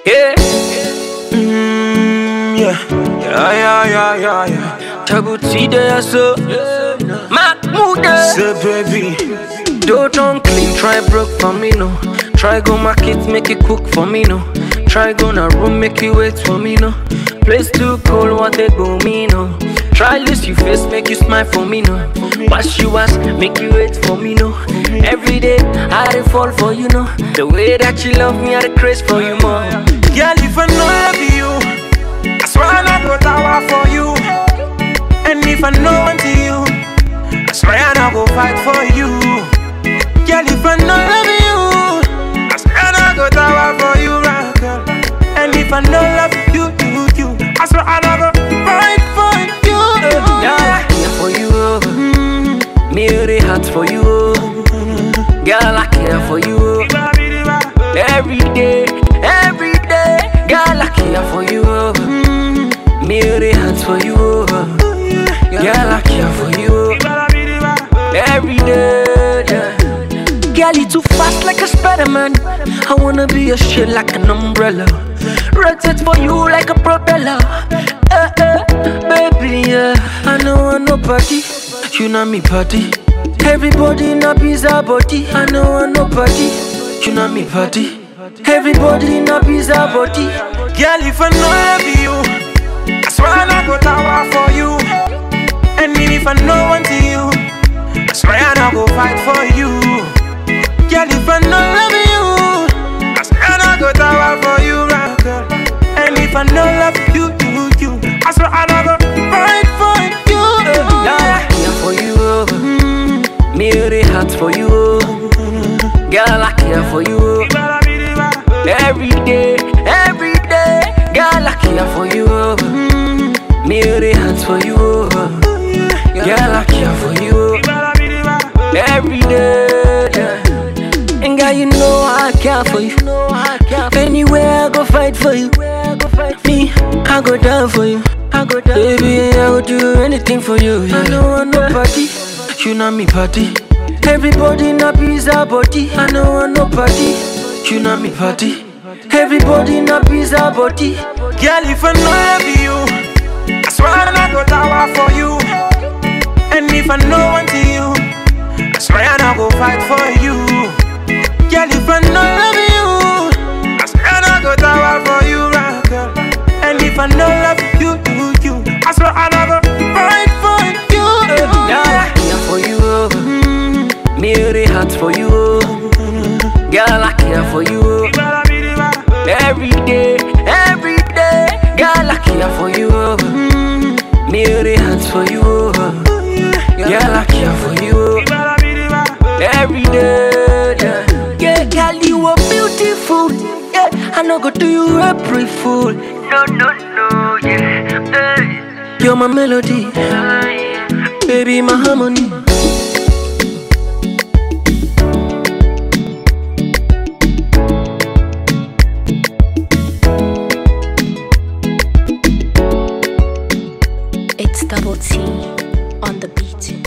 Yeah. Mm, yeah. Yeah, yeah, yeah, yeah, yeah. Trouble T there, so. Mahmoud. Say baby, Don't unclean, try broke for me, no. Try go market, make it cook for me, no. Try go na room, make it wait for me, no. Place too cold, what they go me, no. Try lose you face, make you smile for me, no. Wash you ass, make you wait for me, no. Every day, I dey fall for you, no. The way that you love me, I dey craze for you more. girl, if I know love you, I swear I not go tower for you. And if I know unto you, I swear I not go fight for you. Girl, if I know love you, I swear I not go tower for you, right, girl. And if I know love you, you, you, I swear I not go fight for you. Girl, I care for you, oh. me really hot for you, oh. Girl, I care for you, oh. Every day, every day, girl, I care for you. oh. Me really hot for you. oh. Girl, I care for you. oh. Every day, yeah. Girl, you too fast like a Spider-Man. I wanna be your shit like an umbrella. Rotate for you like a propeller. Eh, eh, baby, yeah. I know I no party. You know me party. Everybody in a pizza body. I know I no party. You know me party. Everybody in a pizza body. Girl, if I know love you, I swear I not go tower for you. And even if I know unto you, I swear I not go fight for you. Girl, if I know love you, I swear I not go tower for you, right, girl. And if I know love you, you, you, I swear I not go fight for you. Girl, I care for you. oh. Me really hot for you. oh. Girl, I care for you. oh. Every day, every day, girl, I care for you. oh. Me really hot for you. oh. Girl, I care for you. Every day, yeah. And girl, you know I care for you. Anywhere I go fight for you. Me, I go down for you. I go down. Baby, I would do anything for you. Yeah. I know I no party. You know me party. Everybody in a pizza body. I know I no party. You know me party. Everybody in a pizza body. Girl, if I know love you, I swear I not go tower for you. And if I know unto you, I swear I not go fight for you. Girl, if I know love you, I swear I not go tower for you, right, girl. And if I know love you, you, you, I swear I not go fight for you. Girl, I care for you. oh. Me really hot for you. oh. Girl, I care for you. oh. Every day, every day, girl, I care for you. oh. Me really hot for you. oh. Girl, I care for you. oh. Every day, yeah. Yeah, girl, you are beautiful. Yeah, I no go do you April fool. No, no, no, yeah. Hey. You're my melody, baby, my harmony. It's double T on the beat.